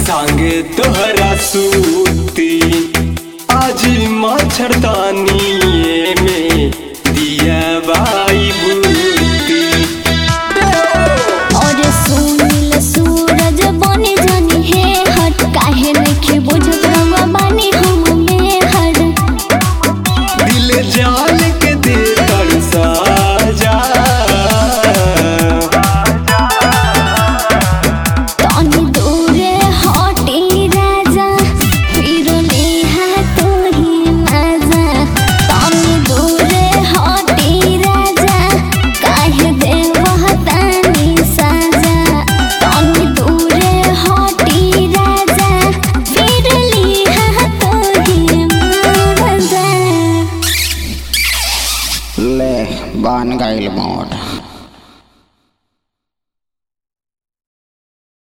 संगे तोहरा सूती आज मच्छरदानी में दिया बाई बूती और सुनील सूरज बने जानी है हट काहे नइखे बुझत रवा बानी हम में हट दिल जान के दे कर साजा तनी दूरे हटी राजा फिर लेहा तोही मजा तनी दूरे हटी राजा काहे देवह तानी साजा तनी दूरे हटी राजा फिर लेहा तोही मजा ले बन गईल मोट